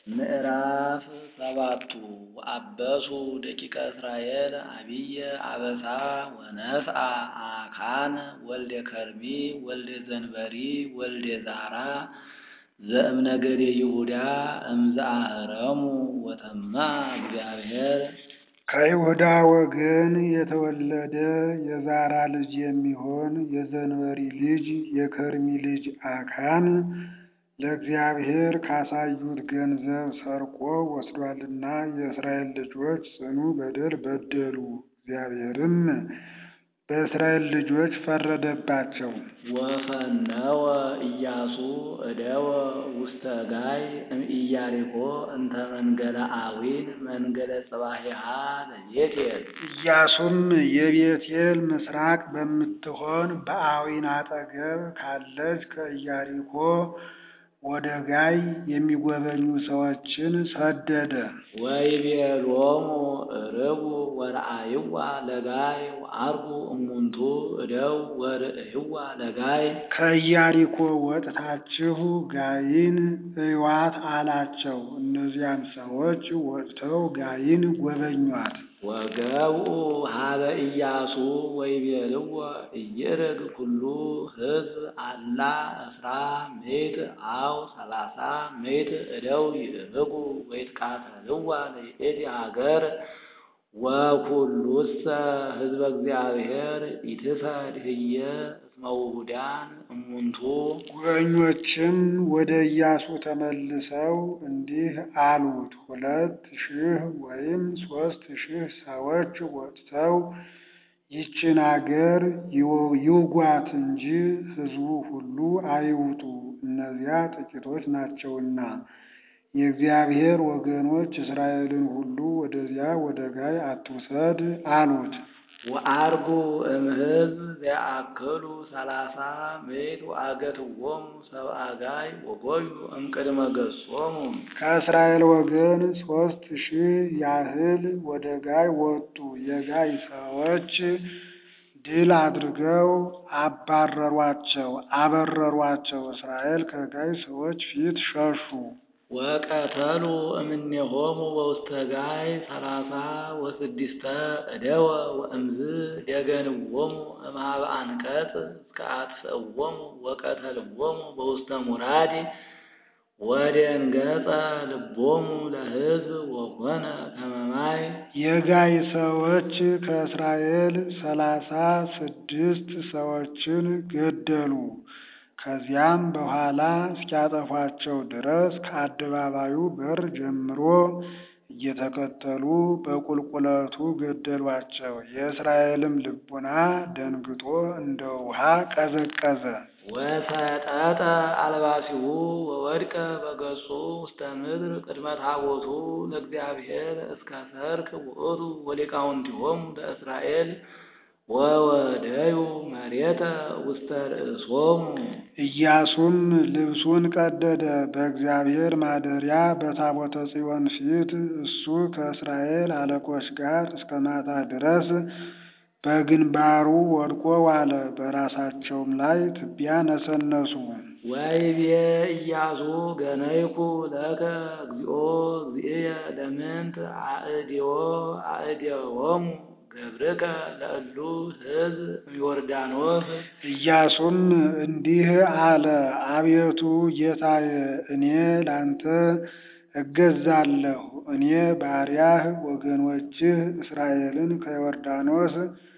ምዕራፍ ሰባቱ ወአበሱ ደቂቀ እስራኤል አብየ አበሳ ወነስአ አካን ወልደ ከርሚ ወልደ ዘንበሪ ወልደ ዛራ ዘእምነገደ ይሁዳ እምዘአህረሙ ወተማ እግዚአብሔር ከይሁዳ ወገን የተወለደ የዛራ ልጅ የሚሆን የዘንበሪ ልጅ የከርሚ ልጅ አካን ለእግዚአብሔር ካሳዩት ገንዘብ ሰርቆ ወስዷልና የእስራኤል ልጆች ጽኑ በደል በደሉ። እግዚአብሔርም በእስራኤል ልጆች ፈረደባቸው። ወፈነወ ኢያሱ እደወ ውስተ ጋይ እምኢያሪኮ እንተ መንገለ አዊን መንገለ ጽባሂሃ ለቤቴል ኢያሱም የቤቴል ምስራቅ በምትሆን በአዊን አጠገብ ካለች ከኢያሪኮ ወደ ጋይ የሚጎበኙ ሰዎችን ሰደደ። ወይቤሎሙ ርቡ ወረአይዋ ለጋይ ወአርጉ እሙንቱ እደው ወርእይዋ ለጋይ ከኢያሪኮ ወጥታችሁ ጋይን እዩዋት አላቸው። እነዚያም ሰዎች ወጥተው ጋይን ጎበኟት። ወገብኡ ሀበ ኢያሱ ወይቤልዎ ኢይርግ ኩሉ ሕዝብ አላ እስራ ምእት አው ሰላሳ ምእት እደው ይእርጉ ወይትቃተልዋ ለይእቲ ሀገር ወኩሉሰ ሕዝበ እግዚአብሔር ኢትፈድ ህየ እስመ ውሁዳን እሙንቱ ጉበኞችም ወደ ኢያሱ ተመልሰው እንዲህ አሉት፣ ሁለት ሺህ ወይም ሦስት ሺህ ሰዎች ወጥተው ይችን አገር ይውጓት እንጂ ሕዝቡ ሁሉ አይውጡ፣ እነዚያ ጥቂቶች ናቸውና። የእግዚአብሔር ወገኖች እስራኤልን ሁሉ ወደዚያ ወደ ጋይ አትውሰድ አሉት። ወአርጉ እምሕዝብ ዘያአክሉ ሰላሳ ምእት ወአገትዎሙ ሰብአ ጋይ ወጎዩ እምቅድመ ገጾሙ ከእስራኤል ወገን ሦስት ሺህ ያህል ወደ ጋይ ወጡ። የጋይ ሰዎች ድል አድርገው አባረሯቸው፣ አበረሯቸው። እስራኤል ከጋይ ሰዎች ፊት ሸሹ። ወቀተሉ እምኔሆሙ በውስተ ጋይ ሰላሳ ወስድስተ እደወ ወእምዝ ደገንዎሙ እምኀበ አንቀጽ እስከ አጥፍእዎሙ ወቀተልዎሙ በውስተ ሙራድ ወደንገጸ ልቦሙ ለሕዝብ ወኮነ ከመ ማይ የጋይ ሰዎች ከእስራኤል ሰላሳ ስድስት ሰዎችን ገደሉ። ከዚያም በኋላ እስኪያጠፏቸው ድረስ ከአደባባዩ በር ጀምሮ እየተከተሉ በቁልቁለቱ ገደሏቸው። የእስራኤልም ልቡና ደንግጦ እንደ ውሃ ቀዘቀዘ። ወሰጠጠ አልባሲሁ ወወድቀ በገጹ ውስተ ምድር ቅድመ ታቦቱ ለእግዚአብሔር እስከ ሰርክ ውእቱ ወሊቃውንቲሆሙ ለእስራኤል ወወደዩ መሬተ ውስተ ርእሶሙ። ኢያሱም ልብሱን ቀደደ፣ በእግዚአብሔር ማደሪያ በታቦተ ጽዮን ፊት እሱ ከእስራኤል አለቆች ጋር እስከ ማታ ድረስ በግንባሩ ወድቆ ዋለ። በራሳቸውም ላይ ትቢያ ነሰነሱ። ወይቤ ኢያሱ ገነይኩ ለከ እግዚኦ እግዚእየ ለምንት አእድዮ አእድዮሙ ገብርከ ለእሉ ሕዝብ እምዮርዳኖስ። ኢያሱም እንዲህ አለ፣ አቤቱ ጌታዬ፣ እኔ ላንተ እገዛለሁ። እኔ ባሪያህ ወገኖችህ እስራኤልን ከዮርዳኖስ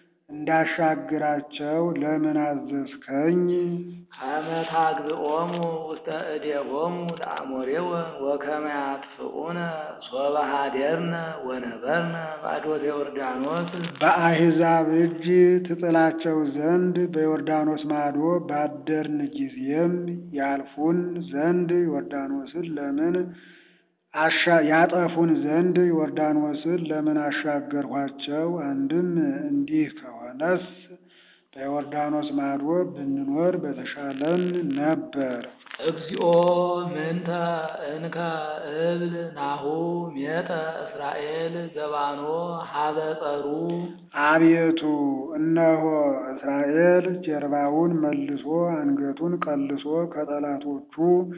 እንዳሻግራቸው ለምን አዘዝከኝ? ከመ ታግብኦሙ ውስተ እዴሆሙ ለአሞሬወ ወከመ ያጥፍኡነ ሶበ ኀደርነ ወነበርነ ባዶተ ዮርዳኖስ። በአሕዛብ እጅ ትጥላቸው ዘንድ በዮርዳኖስ ማዶ ባደርን ጊዜም ያልፉን ዘንድ ዮርዳኖስን ለምን አሻ ያጠፉን ዘንድ ዮርዳኖስን ለምን አሻገርኋቸው? አንድም እንዲህ ከሆነስ በዮርዳኖስ ማዶ ብንኖር በተሻለን ነበር። እግዚኦ ምንተ እንከ እብል ናሁ ሜጠ እስራኤል ዘባኖ ሀበ ጸሩ። አቤቱ እነሆ እስራኤል ጀርባውን መልሶ አንገቱን ቀልሶ ከጠላቶቹ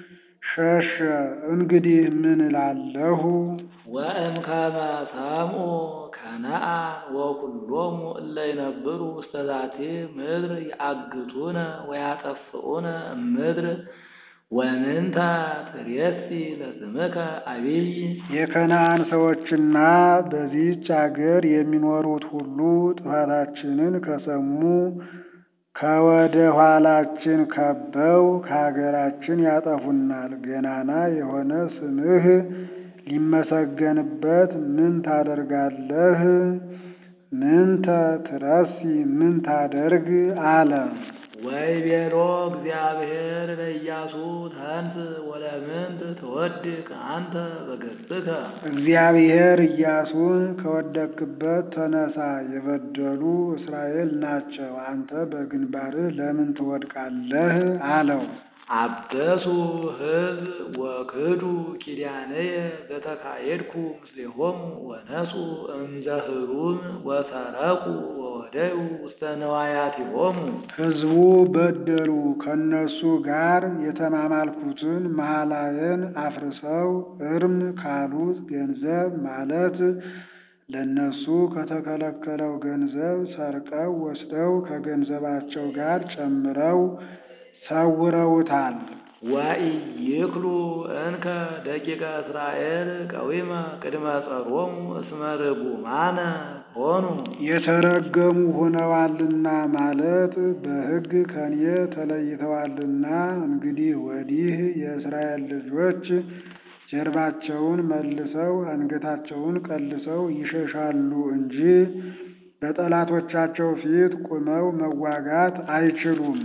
ሸሸ። እንግዲህ ምን እላለሁ? ወእምከመ ሰምዑ ከነዓን ወኵሎሙ እለ ይነብሩ ውስተ ዛቲ ምድር ይአግቱነ ወያጠፍኡነ እምድር ወምንተ ትሬሲ ለስምከ አቢይ የከነዓን ሰዎችና በዚህች አገር የሚኖሩት ሁሉ ጥፋታችንን ከሰሙ ከወደ ኋላችን ከበው ከሀገራችን ያጠፉናል። ገናና የሆነ ስምህ ሊመሰገንበት ምን ታደርጋለህ? ምንተ ትረሲ ምን ታደርግ አለ። ወይቤሎ እግዚአብሔር ለኢያሱ ተንስ ወለምንት ትወድቅ አንተ በገጽከ እግዚአብሔር ኢያሱን ከወደቅክበት ተነሳ፣ የበደሉ እስራኤል ናቸው፣ አንተ በግንባርህ ለምን ትወድቃለህ? አለው። አበሱ ሕዝብ ወክዱ ኪዳነየ ዘተካየድኩ ምስሌሆሙ ወነሱ እምዘህሩም ወሰረቁ ወወደዩ ውስተ ነዋያቲሆሙ ሕዝቡ በደሉ፣ ከነሱ ጋር የተማማልኩትን መሐላዬን አፍርሰው እርም ካሉት ገንዘብ ማለት ለነሱ ከተከለከለው ገንዘብ ሰርቀው ወስደው ከገንዘባቸው ጋር ጨምረው ሰውረውታል። ወኢይክሉ እንከ ደቂቀ እስራኤል ቀዊመ ቅድመ ጸሮሙ እስመ ርጉማነ ሆኑ የተረገሙ ሆነዋልና ማለት በሕግ ከኔ ተለይተዋልና። እንግዲህ ወዲህ የእስራኤል ልጆች ጀርባቸውን መልሰው አንገታቸውን ቀልሰው ይሸሻሉ እንጂ በጠላቶቻቸው ፊት ቁመው መዋጋት አይችሉም።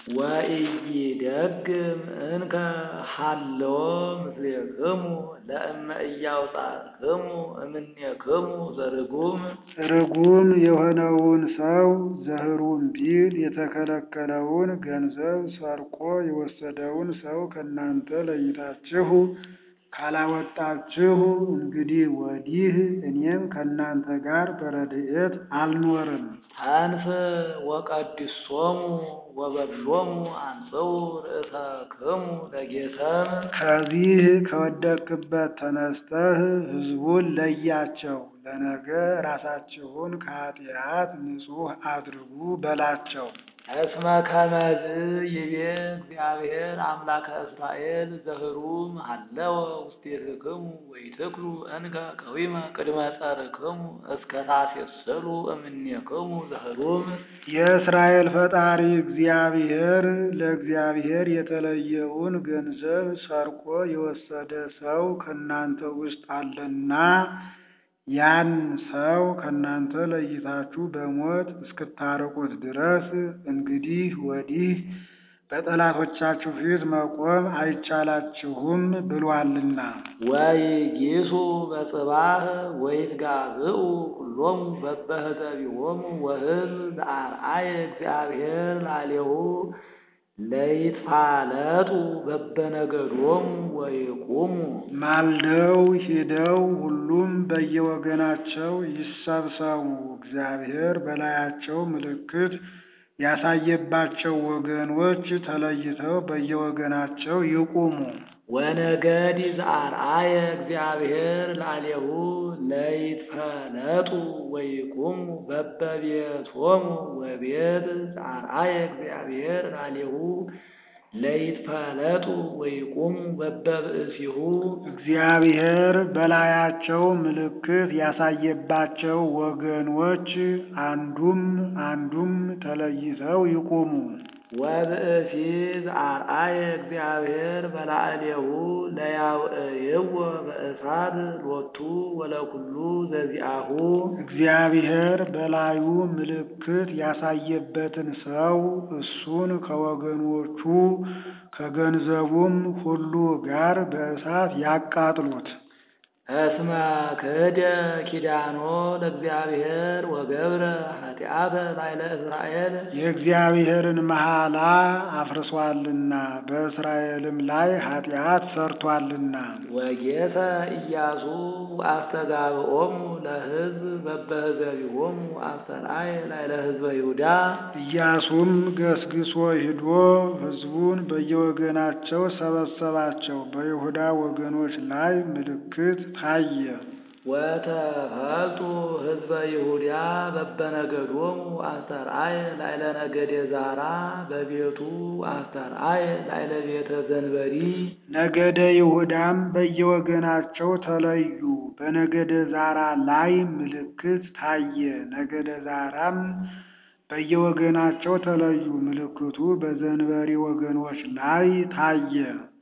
ወኢይደግም እንከ ሀለወ ምስሌክሙ ለእመ ኢያውጻእክሙ እምኔክሙ ዘርጉም ርጉም የሆነውን ሰው ዘህሩም ቢል የተከለከለውን ገንዘብ ሰርቆ የወሰደውን ሰው ከእናንተ ለይታችሁ ካላወጣችሁ እንግዲህ ወዲህ እኔም ከእናንተ ጋር በረድኤት አልኖርም። ተንስ ወቀድሶሙ ወበሎሙ አንጽኡ ርእሰክሙ ለጌሰም ከዚህ ከወደቅክበት ተነስተህ ሕዝቡን ለያቸው፣ ለነገ ራሳችሁን ከኃጢአት ንጹሕ አድርጉ በላቸው። እስመ ከመዝ ይቤ እግዚአብሔር አምላከ እስራኤል ዘህሩም ሀለወ ውስቴትክሙ ወይትክሉ እንከ ቀዊመ ቅድመ ጸርክሙ እስከ ታሴስሉ እምኔክሙ ዘህሩም የእስራኤል ፈጣሪ እግዚአብሔር ለእግዚአብሔር የተለየውን ገንዘብ ሰርቆ የወሰደ ሰው ከእናንተ ውስጥ አለና ያን ሰው ከእናንተ ለይታችሁ በሞት እስክታርቁት ድረስ እንግዲህ ወዲህ በጠላቶቻችሁ ፊት መቆም አይቻላችሁም ብሏልና። ወይጊሱ በጽባህ ወይትጋብኡ ኩሎሙ በበህዘቢሆሙ ወሕዝብ ዘአርአየ እግዚአብሔር ላሌሁ ለይትፋለጡ በበነገዶሙ ወይቁሙ ማልደው ሂደው ሁሉም በየወገናቸው ይሰብሰቡ። እግዚአብሔር በላያቸው ምልክት ያሳየባቸው ወገኖች ተለይተው በየወገናቸው ይቁሙ። ወነገድ ዘአርአየ እግዚአብሔር ላሌሁ ለይትፈለጡ ወይቁሙ በበቤቶሙ ወቤት ዘአርአየ እግዚአብሔር ላሌሁ ለይትፈለጡ ወይቁሙ በበብእሲሁ እግዚአብሔር በላያቸው ምልክት ያሳየባቸው ወገኖች አንዱም አንዱም ተለይተው ይቁሙ። ወብእሲ ዘአርአየ እግዚአብሔር በላዕሌሁ ለያውዕይዎ በእሳት ሎቱ ወለኩሉ ዘዚአሁ እግዚአብሔር በላዩ ምልክት ያሳየበትን ሰው እሱን ከወገኖቹ ከገንዘቡም ሁሉ ጋር በእሳት ያቃጥሉት። እስመ ክህደ ኪዳኖ ለእግዚአብሔር ወገብረ ኃጢአተ ላዕለ እስራኤል የእግዚአብሔርን መሐላ አፍርሷልና በእስራኤልም ላይ ኃጢአት ሰርቷልና። ወጌሰ ኢያሱ አስተጋብኦሙ ለሕዝብ በበህዘቢሆሙ አስተርአየ ላዕለ ሕዝበ ይሁዳ ኢያሱም ገስግሶ ሂዶ ሕዝቡን በየወገናቸው ሰበሰባቸው። በይሁዳ ወገኖች ላይ ምልክት ታየ። ወተፈልጡ ሕዝበ ይሁዳ በበነገዶሙ አስተርአየ ላዕለ ነገደ ዛራ በቤቱ አስተርአየ ላዕለ ቤተ ዘንበሪ ነገደ ይሁዳም በየወገናቸው ተለዩ። በነገደ ዛራ ላይ ምልክት ታየ። ነገደ ዛራም በየወገናቸው ተለዩ። ምልክቱ በዘንበሪ ወገኖች ላይ ታየ።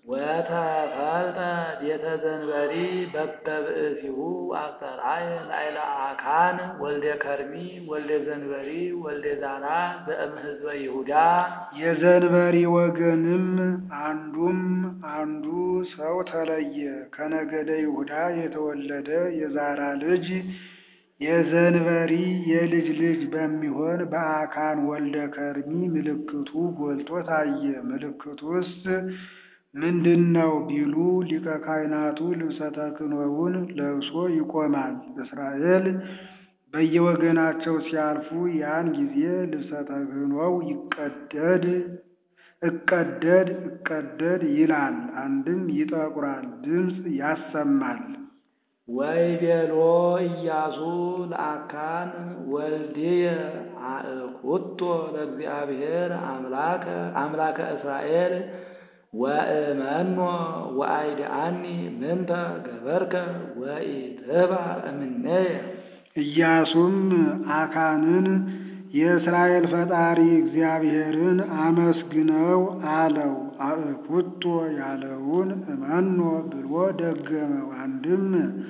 ወተፈልጠ ቤተ ዘንበሪ በበብእሲሁ አስተርአየ ላዕለ አካን ወልደ ከርሚ ወልደ ዘንበሪ ወልደ ዛራ ዘእም ሕዝበ ይሁዳ የዘንበሪ ወገንም አንዱም አንዱ ሰው ተለየ። ከነገደ ይሁዳ የተወለደ የዛራ ልጅ የዘንበሪ የልጅ ልጅ በሚሆን በአካን ወልደ ከርሚ ምልክቱ ጎልቶ ታየ። ምልክቱስ ምንድን ነው ቢሉ ሊቀ ካህናቱ ልብሰ ተክህኖውን ለብሶ ይቆማል። እስራኤል በየወገናቸው ሲያልፉ ያን ጊዜ ልብሰ ተክህኖው ይቀደድ እቀደድ እቀደድ ይላል። አንድም ይጠቁራል፣ ድምፅ ያሰማል። ወይቤሎ ኢያሱ ለአካን ወልድየ አእኩቶ ለእግዚአብሔር አምላከ አምላከ እስራኤል ወእመኖ ወአይድአኒ ምንተ ገበርከ ወኢትባዕ እምኔየ ኢያሱም አካንን የእስራኤል ፈጣሪ እግዚአብሔርን አመስግነው አለው። አእኩቶ ያለውን እመኖ ብሎ ደገመው። አንድም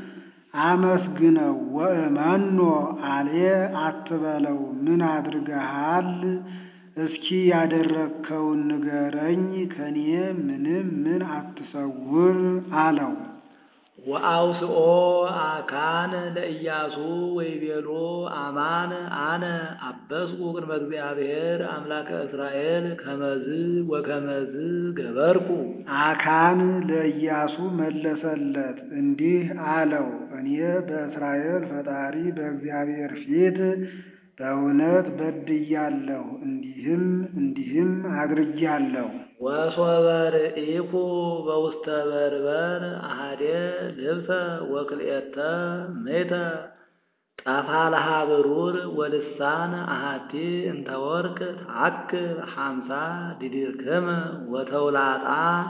አመስግነው ወእመኖ አሌ አትበለው፣ ምን አድርገሃል? እስኪ ያደረግከውን ንገረኝ፣ ከኔ ምንም ምን አትሰውር አለው። ወአውስኦ አካን ለኢያሱ ወይቤሎ አማን አነ አበስኩ ቅድመ እግዚአብሔር አምላከ እስራኤል ከመዝ ወከመዝ ገበርኩ። አካን ለኢያሱ መለሰለት እንዲህ አለው፣ እኔ በእስራኤል ፈጣሪ በእግዚአብሔር ፊት በእውነት በድያለሁ፣ እንዲህም እንዲህም አድርጊያለሁ። ወሶበ ርኢኩ በውስተ በርበር አሃዴ ልብሰ ወክልኤተ ሜተ ጠፋልሃ ብሩር ወልሳን አሃቲ እንተ ወርቅ ተአክል ሐምሳ ዲድርክመ ወተውላጣ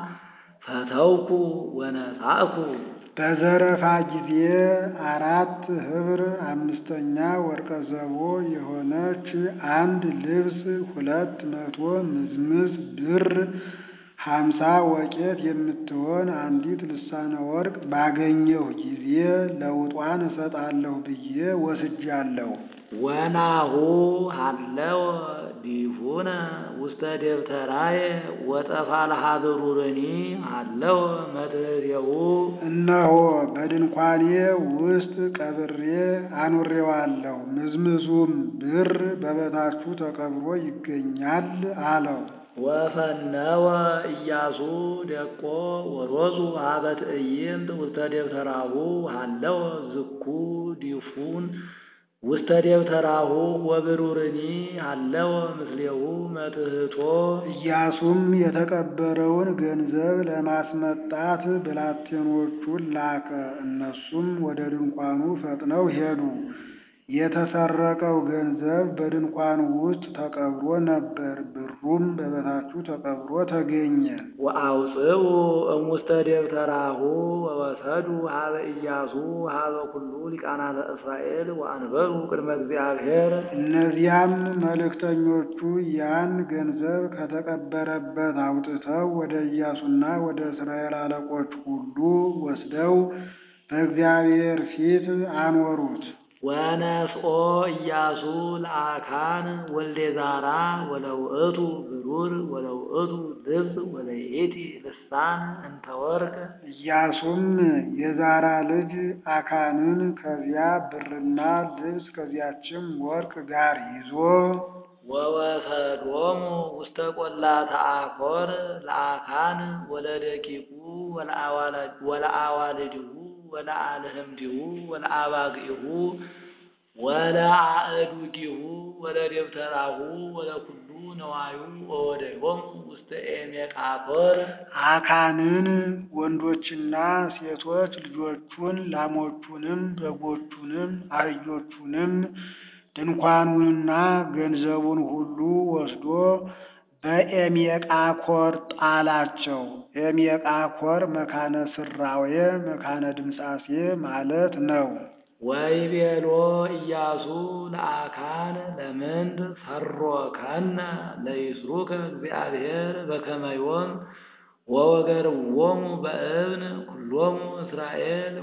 ፈተውኩ ወነሳእኩ በዘረፋ ጊዜ አራት ኅብር አምስተኛ ወርቀ ዘቦ የሆነች አንድ ልብስ ሁለት መቶ ምዝምዝ ብር ሀምሳ ወቄት የምትሆን አንዲት ልሳነ ወርቅ ባገኘሁ ጊዜ ለውጧን እሰጣለሁ ብዬ ወስጃለሁ። ወናሁ ሃለወ ዲፉነ ውስተ ደብተራየ ወጠፋልሃ ብሩርኒ ሃለወ መትሕቴሁ እነሆ በድንኳኔ ውስጥ ቀብሬ አኑሬዋለሁ፣ ምዝምዙም ብር በበታቹ ተቀብሮ ይገኛል አለው። ወፈነወ ኢያሱ ደቆ ወሮዙ ሀበ ትዕይንት ውስተ ደብተራሁ ሃለወ ዝኩ ዲፉን ውስተ ደብተራሁ ወብሩርኒ ሃለወ ምስሌሁ መትሕቶ ኢያሱም የተቀበረውን ገንዘብ ለማስመጣት ብላቴኖቹን ላከ። እነሱም ወደ ድንኳኑ ፈጥነው ሄዱ። የተሰረቀው ገንዘብ በድንኳኑ ውስጥ ተቀብሮ ነበር። ብሩም በበታቹ ተቀብሮ ተገኘ። ወአውፅኡ እሙስተ ደብተራሁ ወወሰዱ ሀበ ኢያሱ ሀበ ኩሉ ሊቃናተ እስራኤል ወአንበሩ ቅድመ እግዚአብሔር እነዚያም መልእክተኞቹ ያን ገንዘብ ከተቀበረበት አውጥተው ወደ ኢያሱና ወደ እስራኤል አለቆች ሁሉ ወስደው በእግዚአብሔር ፊት አኖሩት። ወነስኦ ኢያሱ ለአካን ወልደ ዛራ ወለውእቱ ብሩር ወለውእቱ ልብስ ወለይእቲ ልሳን እንተ ወርቅ ኢያሱም የዛራ ልጅ አካንን ከዚያ ብርና ልብስ ከዚያችም ወርቅ ጋር ይዞ ወወሰዶሙ ውስተ ቈላተ አኮር ለአካን ወለደቂቁ ወለአዋልድሁ ወለአልህምቲሁ ወለአባግዒሁ ወለአእዱጊሁ ወለደብተራሁ ወለኩሉ ነዋዩ ወወደዮሙ ውስተ ኤሜቃኮር አካንን ወንዶችና ሴቶች ልጆቹን ላሞቹንም በጎቹንም አህዮቹንም ድንኳኑንና ገንዘቡን ሁሉ ወስዶ በኤሜቃኮር ጣላቸው። ኤሜቃኮር መካነ ስራዌ መካነ ድምጻሴ ማለት ነው። ወይቤሎ ኢያሱ ለአካን ለምንት ፈሮከነ ለይስሩከ እግዚአብሔር በከመ ዮም ወወገርዎሙ በእብን ኩሎሙ እስራኤል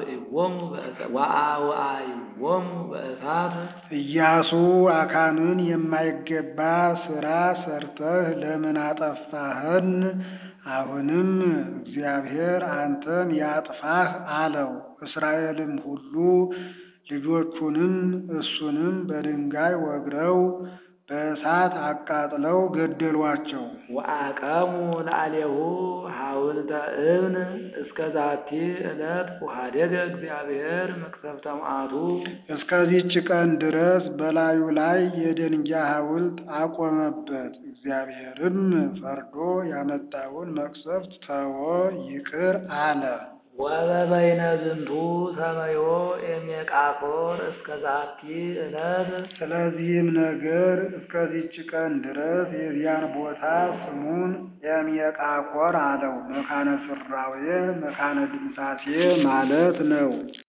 ወአውዓይዎሙ በእሳት ኢያሱ አካንን የማይገባ ሥራ ሰርተህ ለምን አጠፋህን? አሁንም እግዚአብሔር አንተን ያጥፋህ አለው። እስራኤልም ሁሉ ልጆቹንም እሱንም በድንጋይ ወግረው በእሳት አቃጥለው ገደሏቸው። ወአቀሙ ለአሌሁ ሐውልተ እብን እስከ ዛቲ ዕለት ወኀደገ እግዚአብሔር መቅሰፍተ መዓቱ እስከዚች ቀን ድረስ በላዩ ላይ የደንጊያ ሐውልት አቆመበት። እግዚአብሔርም ፈርዶ ያመጣውን መቅሰፍት ተወ፣ ይቅር አለ። ወበበይነ ዝንቱ ሰመዮ ኤሜቃኮር እስከ ዛቲ ዕለት ስለዚህም ነገር እስከዚች ቀን ድረስ የዚያን ቦታ ስሙን ኤሜቃኮር አለው። መካነ ስራዌ መካነ ድምጻሴ ማለት ነው።